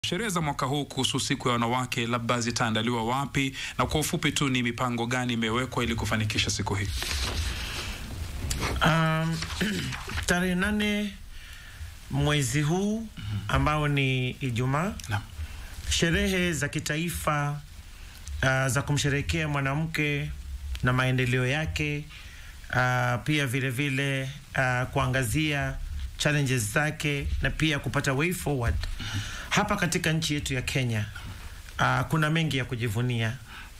Sherehe za mwaka huu kuhusu siku ya wanawake labda zitaandaliwa wapi, na kwa ufupi tu ni mipango gani imewekwa ili kufanikisha siku hii? Um, tarehe nane mwezi huu ambao ni Ijumaa, Naam. sherehe za kitaifa uh, za kumsherehekea mwanamke na maendeleo yake uh, pia vile vile uh, kuangazia challenges zake na pia kupata way forward hapa katika nchi yetu ya Kenya. Uh, kuna mengi ya kujivunia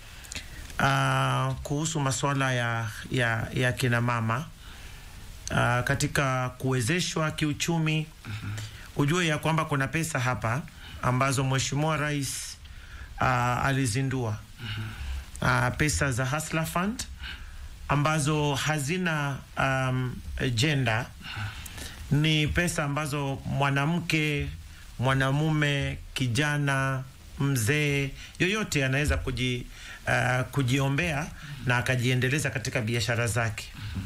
uh, kuhusu masuala ya, ya, ya kina mama uh, katika kuwezeshwa kiuchumi. Ujue ya kwamba kuna pesa hapa ambazo Mheshimiwa Rais uh, alizindua uh, pesa za Hustler Fund ambazo hazina um, gender. Ni pesa ambazo mwanamke, mwanamume, kijana, mzee yoyote anaweza kuji, uh, kujiombea na akajiendeleza katika biashara zake.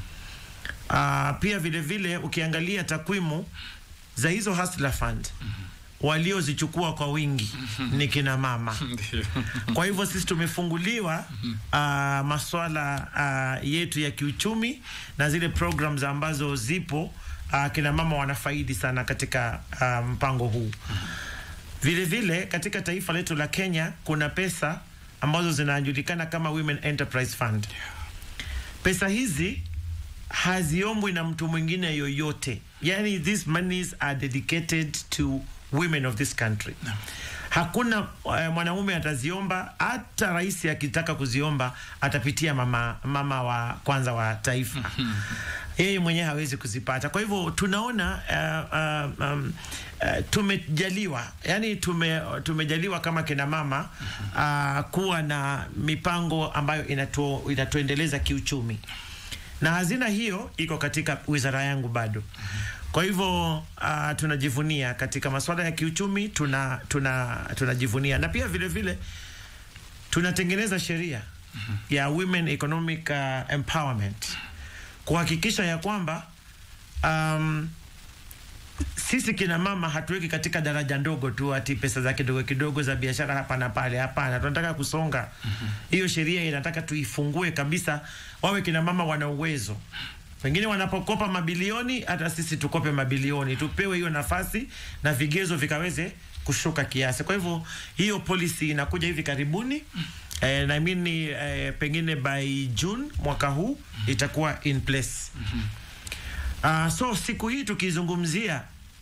Uh, pia vile vile ukiangalia takwimu za hizo Hustler Fund waliozichukua kwa wingi ni kina mama. Ndio. Kwa hivyo sisi tumefunguliwa uh, maswala uh, yetu ya kiuchumi na zile programs ambazo zipo uh, kina mama wanafaidi sana katika uh, mpango huu. Vile vile katika taifa letu la Kenya kuna pesa ambazo zinajulikana kama Women Enterprise Fund. Pesa hizi haziombwi na mtu mwingine yoyote, yani these monies are dedicated to women of this country. Hakuna uh, mwanaume ataziomba, hata rais akitaka kuziomba atapitia mama, mama wa kwanza wa taifa yeye mwenyewe hawezi kuzipata. Kwa hivyo tunaona uh, uh, um, uh, tumejaliwa yani tume, tumejaliwa kama kina mama uh, kuwa na mipango ambayo inatu, inatuendeleza kiuchumi na hazina hiyo iko katika wizara yangu bado. Kwa hivyo uh, tunajivunia katika masuala ya kiuchumi, tuna tuna tunajivunia na pia vile vile tunatengeneza sheria ya women economic uh, empowerment kuhakikisha ya kwamba um, sisi kina mama hatuweki katika daraja ndogo tu ati pesa za kidogo kidogo za biashara hapa na pale. Hapana, tunataka kusonga. Hiyo sheria inataka tuifungue kabisa, wawe kina mama wana uwezo pengine wanapokopa mabilioni, hata sisi tukope mabilioni, tupewe hiyo nafasi na vigezo vikaweze kushuka kiasi. Kwa hivyo hiyo policy inakuja hivi karibuni eh, na mimi eh, pengine by June mwaka huu itakuwa in place. Uh, so siku hii tukizungumzia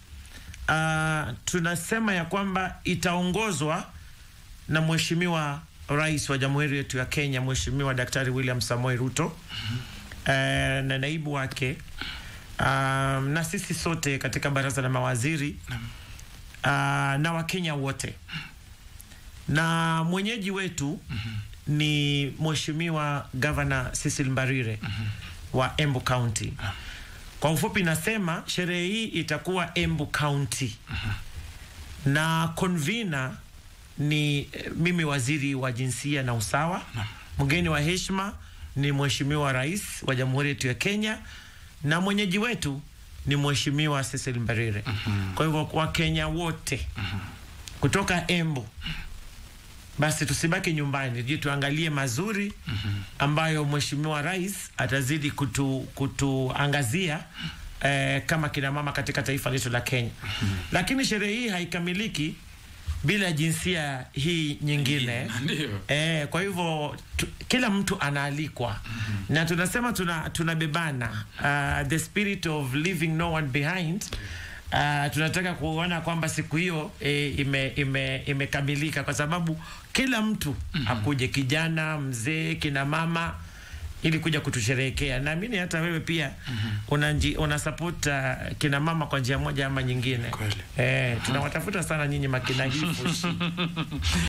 uh, tunasema ya kwamba itaongozwa na Mheshimiwa Rais wa Jamhuri yetu ya Kenya, Mheshimiwa Daktari William Samoei Ruto eh, na naibu wake um, na sisi sote katika baraza la mawaziri uh, na Wakenya wote na mwenyeji wetu ni Mheshimiwa Governor Cecil Mbarire wa Embu County. Kwa ufupi nasema sherehe hii itakuwa Embu County na convener ni eh, mimi waziri wa jinsia na usawa. Mgeni wa heshima ni Mheshimiwa Rais wa Jamhuri yetu ya Kenya na mwenyeji wetu ni Mheshimiwa Cecil Mbarire. Kwa hivyo Wakenya wote kutoka Embu basi tusibaki nyumbani, je, tuangalie mazuri ambayo Mheshimiwa Rais atazidi kutu, kutuangazia eh, kama kina mama katika taifa letu la Kenya. Lakini sherehe hii haikamiliki bila jinsia hii nyingine. Ndio. Eh, kwa hivyo tu, kila mtu anaalikwa na tunasema tuna tunabebana uh, the spirit of leaving no one behind. Uh, tunataka kuona kwamba siku hiyo eh, ime, ime, imekamilika kwa sababu kila mtu akuje, kijana, mzee, kina mama ili kuja kutusherehekea. Naamini hata wewe pia una, una support uh, kina mama kwa njia moja ama nyingine. Kweli. Eh, tunawatafuta sana nyinyi makina hifu